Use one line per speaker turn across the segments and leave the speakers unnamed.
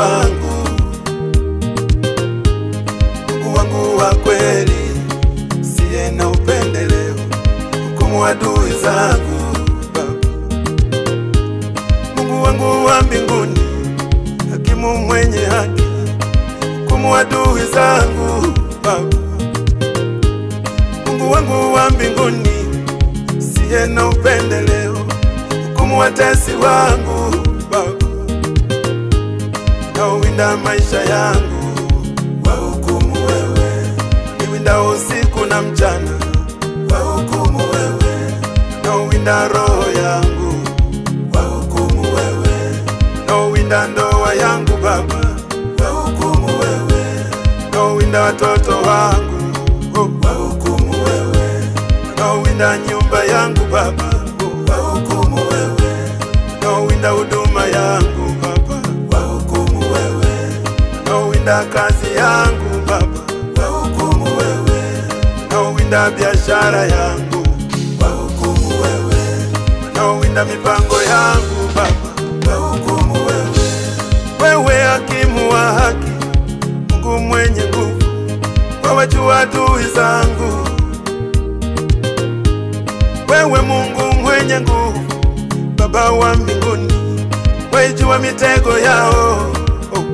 wangu, Mungu wangu wa kweli, siye na upendeleo, hukumu adui zangu Baba. Mungu wangu wa mbinguni, hakimu mwenye haki, hukumu adui zangu Baba. Mungu wangu wa mbinguni, siye na upendeleo, hukumu watesi wangu Baba, naowinda maisha yangu, wahukumu wewe, niwinda usiku na mchana, wahukumu wewe, naowinda roho yangu, wahukumu wewe, naowinda ndoa yangu Baba, wahukumu wewe, naowinda watoto wangu, oh, wahukumu wewe, naowinda nyumba yangu Baba, oh, wahukumu wewe, naowinda huduma yangu Baba, wahukumu wewe, naowinda kazi yangu Baba, wahukumu wewe, naowinda biashara yangu, wahukumu wewe, naowinda mipango yangu Baba, wahukumu wewe, wewe hakimu wa haki, Mungu mwenye nguvu, wawajua adui zangu wewe Mungu mwenye nguvu, Baba wa mbinguni, waijua mitego yao. Oh.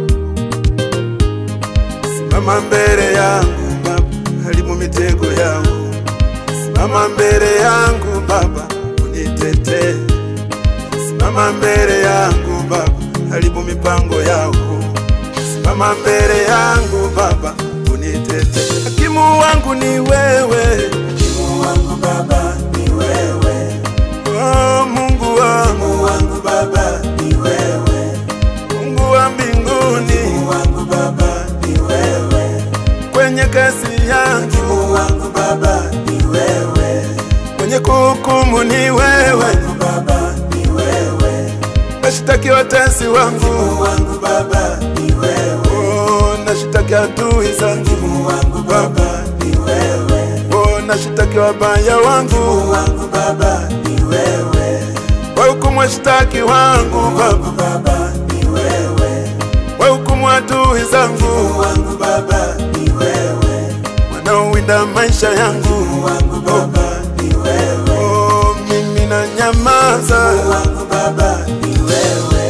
Simama mbele yangu Baba, haribu mitego yao. Simama mbele yangu Baba, unitetee. Simama mbele yangu Baba, haribu mipango yao. Simama mbele yangu Baba, unitetee. Hakimu wangu ni wewe,
Hakimu wangu Baba ni wewe,
oh, Mungu wangu,
Mungu wangu Baba ni wewe,
Mungu wa mbinguni,
Mungu wangu Baba ni wewe,
kwenye kasi yangu,
Mungu wangu Baba ni wewe,
kwenye kuhukumu ni wewe,
Mungu Baba ni wewe,
nashitaki watesi wangu,
Mungu wangu Baba ni wewe,
oh, nashitaki adui zangu,
Mungu wangu Baba ni wewe,
oh, nashitaki wabaya
Mungu
wangu,
wangu Baba ni wewe,
wahukumu washtaki wangu Baba,
Mungu Baba ni wewe,
wahukumu adui zangu,
Mungu wangu Baba ni wewe,
wanaowinda maisha yangu,
Mungu wangu Baba ni wewe,
oh, mimi na nyamaza,
Mungu wangu Baba ni wewe.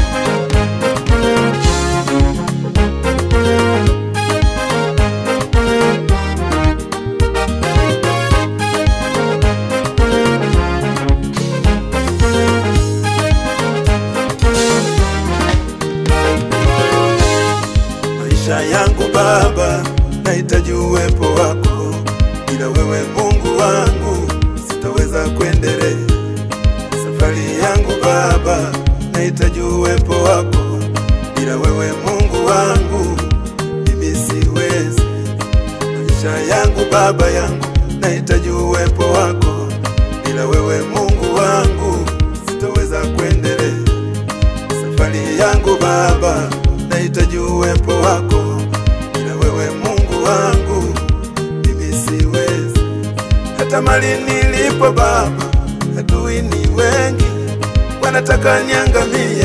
maisha yangu Baba, nahitaji uwepo wako, bila wewe Mungu wangu sitaweza kuendelea. Safari yangu Baba, nahitaji uwepo wako, bila wewe Mungu wangu mimi siwezi. Maisha yangu Baba yangu, nahitaji uwepo wako, bila wewe Mungu wangu sitaweza kuendelea safari yangu Baba, nahitaji uwepo wako, bila wewe Mungu wangu mimi siwezi. Hata mali nilipo Baba, adui ni wengi, wanataka niangamie.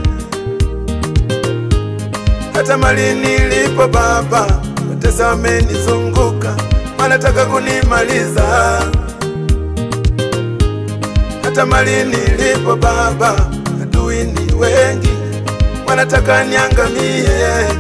Hata mali nilipo Baba, watesi wamenizunguka, wanataka kunimaliza hata mali nilipo Baba, adui ni wengi, wanataka niangamie.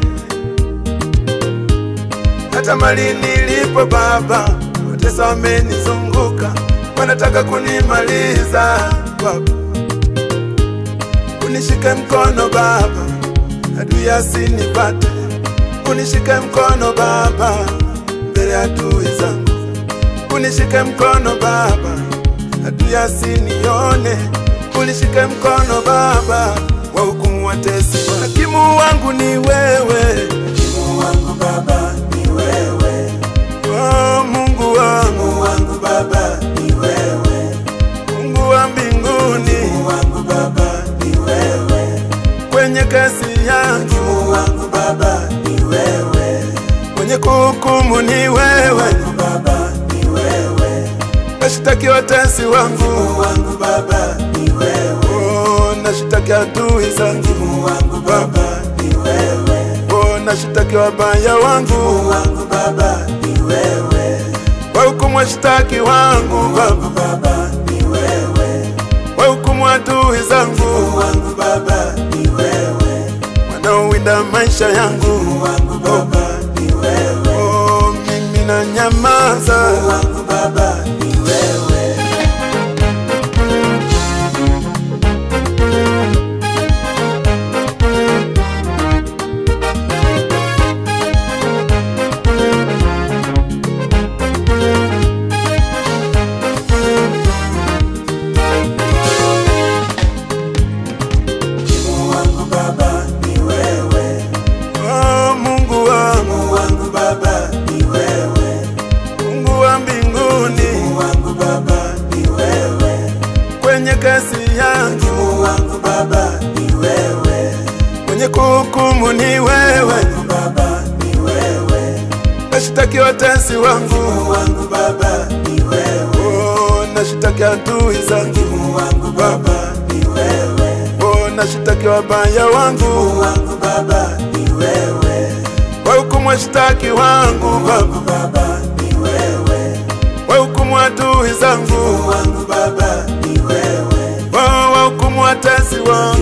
Hata mali nilipo Baba, watesa wamenizunguka, wanataka kunimaliza. Baba, unishike mkono Baba, adui asinipate. Unishike mkono Baba, mbele ya adui zangu. Unishike mkono Baba, adui asinione. Unishike mkono Baba, wahukumu watesi. Hakimu wangu ni wewe,
Hakimu wangu Baba ni wewe,
oh, Mungu wangu,
Mungu wangu Baba ni wewe,
Mungu wa mbinguni,
Mungu wangu Baba ni wewe,
kwenye kasi yangu,
Mungu wangu Baba ni wewe,
mwenye kuhukumu ni wewe,
Mungu Baba ni wewe,
nashitaki watesi wangu,
Mungu wangu Baba ni wewe,
oh, nashitaki adui zangu,
Mungu wangu Baba ni wewe, wewe,
oh, nashitaki wabaya wangu
wangu Baba ni wewe,
wahukumu washtaki wangu Baba,
Baba ni wewe,
wahukumu adui zangu
wangu Baba ni wewe,
wanaowinda maisha yangu
wangu Baba ni wewe,
oh, mimi na nyamaza
wangu Baba ni wewe. wangu Baba ni wewe,
oh, Mungu wangu
wangu Baba ni wewe,
Mungu wa mbinguni
wangu Baba ni wewe,
kwenye kasi yangu
wangu Baba ni wewe,
mwenye kuhukumu ni wewe
wangu Baba ni wewe,
nashitaki watesi wangu
wangu Baba ni wewe,
oh, nashitaki adui zangu
wangu Baba ni wewe,
oh, nashitaki wabaya wangu
wangu Baba ni wewe,
wahukumu washtaki wangu Baba,
wangu Baba ni wewe,
wahukumu adui zangu
wangu Baba ni wewe,
oh, wahukumu watesi wangu